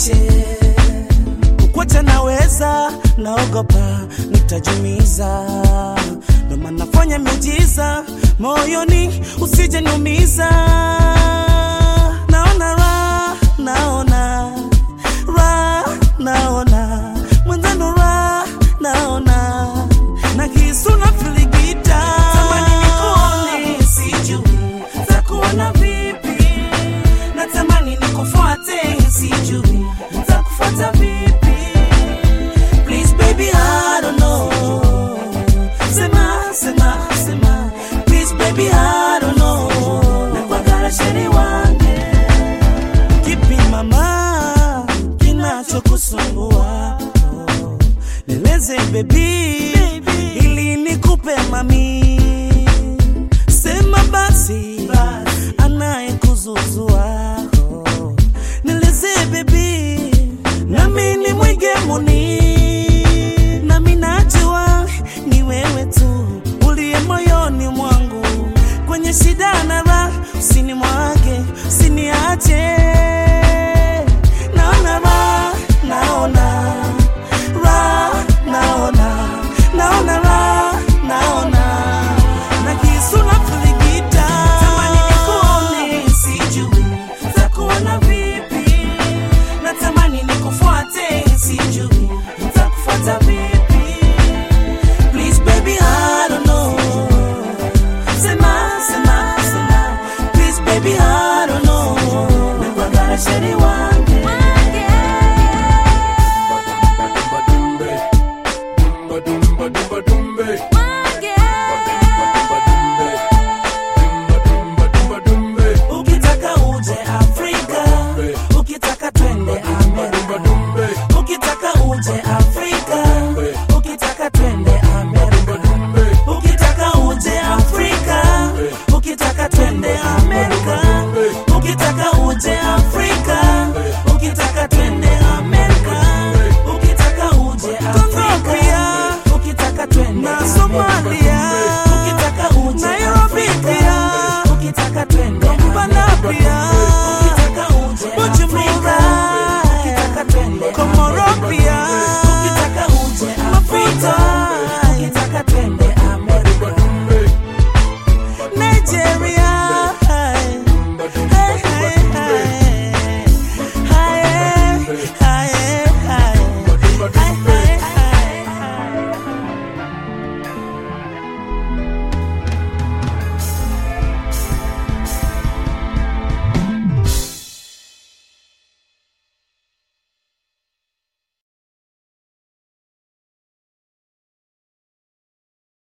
niache kukwacha naweza, naogopa nitajumiza, ndo maana nafanya miujiza moyoni, usije niumiza. Naona ra, naona ra, naona mwenzano ra, naona na kisu na filigita, tamani nikuone, sijui takuona vipi, natamani nikufuate, sijui nitakufuata vipi. Please baby, I don't know. Sema, sema, sema. Please baby, I don't know. Nakwagara sheri wange. Kipi mama kinachokusumbua? Oh, Nieleze baby, ili nikupe mami. Sema basi, anayekuzuzua. Oh, Nieleze baby, nami ni mwigemuni, nami najua ni wewe tu uliye moyoni mwangu, kwenye shida na raha, usinimwage, usiniache. Naona raha, naona raha, naona naona raha, naona na kisu na filigita, tamani nikuone, sijui takuona vipi natamani nikufuate, sijui nitakufuata vipi. Please baby, I don't know. Sema, sema, sema. Please baby, I don't know. Nakwagara sheri wangu